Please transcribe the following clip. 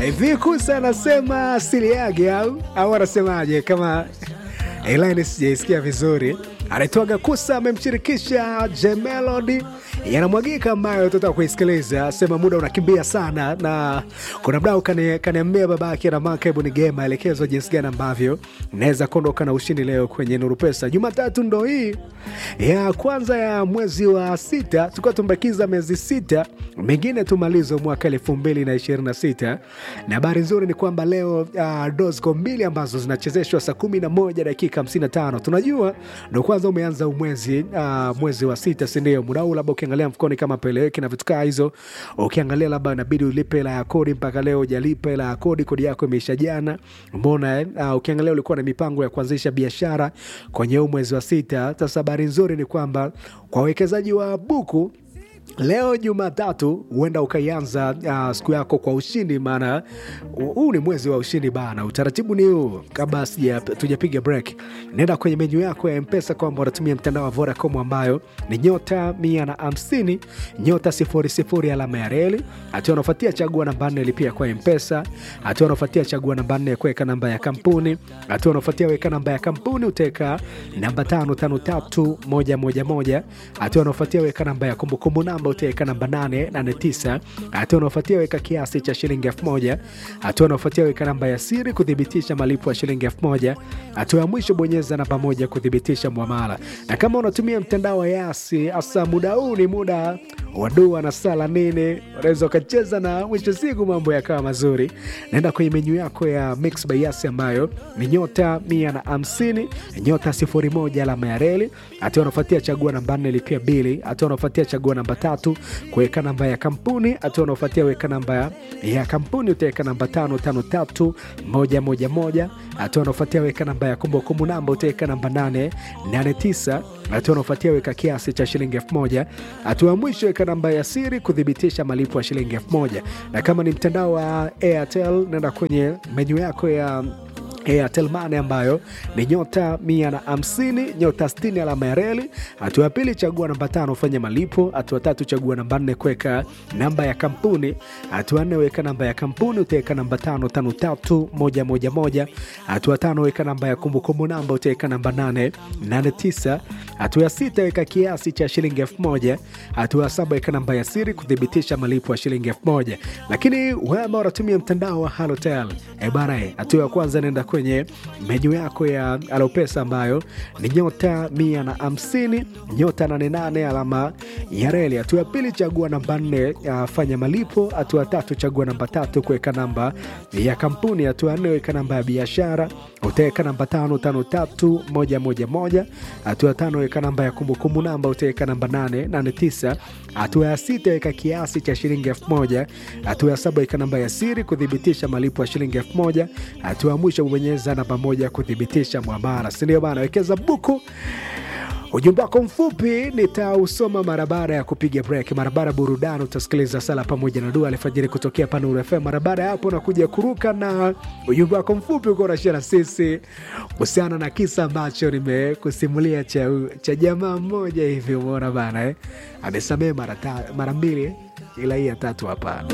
hivi kusa anasema asili yake au au anasemaje kama ilani sijaisikia vizuri anaitwaga kusa amemshirikisha jemelodi yanamwagika ambayo tutaka kuisikiliza sema muda unakimbia sana na kuna mdau kani- kaniambia babake na maka hebu nigee maelekezo jinsi gani ambavyo naweza kuondoka na ushindi leo kwenye nuru pesa jumatatu ndo hii ya kwanza ya mwezi wa sita tulikuwa tumbakiza miezi sita mengine tumalizo mwaka elfu mbili na ishirini na sita na habari nzuri ni kwamba leo uh, dosco mbili ambazo zinachezeshwa saa kumi na moja dakika 55 tunajua ndo kwanza umeanza umwezi uh, mwezi wa sita sindio muda huu labda ukiangalia mfukoni kama peleweki na vitu kaa hizo ukiangalia labda inabidi ulipe hela ya kodi mpaka leo ujalipa hela ya kodi kodi yako imeisha jana mbona eh? uh, ukiangalia ulikuwa na mipango ya kuanzisha biashara kwenye huu mwezi wa sita sasa habari nzuri ni kwamba kwa wawekezaji wa buku leo jumatatu huenda ukaianza uh, siku yako kwa ushindi maana huu ni mwezi wa ushindi bana utaratibu ni huu kabla sija- tujapiga break nenda kwenye menyu yako ya mpesa kwamba unatumia mtandao wa vodacom ambayo ni nyota mia na hamsini nyota sifuri sifuri alama ya reli hatua unaofuatia chagua namba nne lipia kwa mpesa hatua unaofuatia chagua namba nne kuweka namba ya kampuni hatua unaofuatia weka namba ya kampuni utaweka namba tano tano tatu moja moja moja hatua unaofuatia weka namba ya kumbukumbu namba utaweka namba 889 hatua unaofuatia weka kiasi cha shilingi 1000 hatua unaofuatia weka namba ya siri kuthibitisha malipo ya shilingi 1000 hatua ya mwisho bonyeza namba moja kuthibitisha mwamala na kama unatumia mtandao wa yasi hasa muda huu ni muda wa dua na sala nini unaweza ukacheza na mwisho siku mambo yakawa mazuri naenda kwenye menyu yako ya mix by yasi ambayo ni nyota 150 nyota 01 alama ya reli hatua unaofuatia chagua namba 4 lipia bili hatua unaofuatia chagua namba tatu kuweka namba ya kampuni hatua unaofuatia weka namba ya, ya kampuni utaweka namba 553111 hatua unaofuatia weka namba ya kumbukumbu namba utaweka namba 889 hatua unaofuatia weka kiasi cha shilingi 1000 hatua ya mwisho weka namba ya siri kuthibitisha malipo ya shilingi 1000 na kama ni mtandao wa airtel nenda kwenye menyu yako ya Airtel Money ambayo ni nyota 150 nyota 60 alama ya reli. Hatua ya pili chagua namba tano fanya malipo. Hatua tatu chagua namba nne kuweka namba ya kampuni. Hatua nne weka namba ya kampuni utaweka namba tano tano tatu moja moja moja. Hatua tano weka namba ya kumbukumbu namba utaweka namba nane nane tisa. Hatua ya sita weka kiasi cha shilingi elfu moja. Hatua ya saba weka namba ya siri kuthibitisha malipo ya shilingi elfu moja. Lakini wewe ambao unatumia mtandao wa Halotel, eh bana, eh, hatua ya kwanza nenda kwenye menyu yako ya Alopesa ambayo ni nyota mia na hamsini nyota 88 alama ya reli. Hatua ya pili chagua namba nne ya fanya malipo. Hatua ya tatu chagua namba tatu kuweka namba ya kampuni. Hatua ya nne weka namba ya biashara, utaweka namba tano tano tatu moja moja moja. Hatua ya tano weka namba ya kumbukumbu namba, utaweka namba nane nane tisa. Hatua ya sita weka kiasi cha shilingi elfu moja. Hatua ya saba weka namba ya siri kuthibitisha malipo ya shilingi elfu moja. Hatua ya mwisho bonyeza namba moja kuthibitisha mwamara, sindio bana? Wekeza buku ujumbe wako mfupi nitausoma mara baada ya kupiga break. Mara baada ya burudani utasikiliza sala pamoja na dua alfajiri kutokea Panuru FM. Mara baada ya hapo nakuja kuruka na ujumbe wako mfupi uko unashia na sisi kuhusiana na kisa ambacho nimekusimulia cha, cha jamaa mmoja hivi, umeona bana eh? Amesamehe mara ta- mara mbili ila hii ya tatu hapana.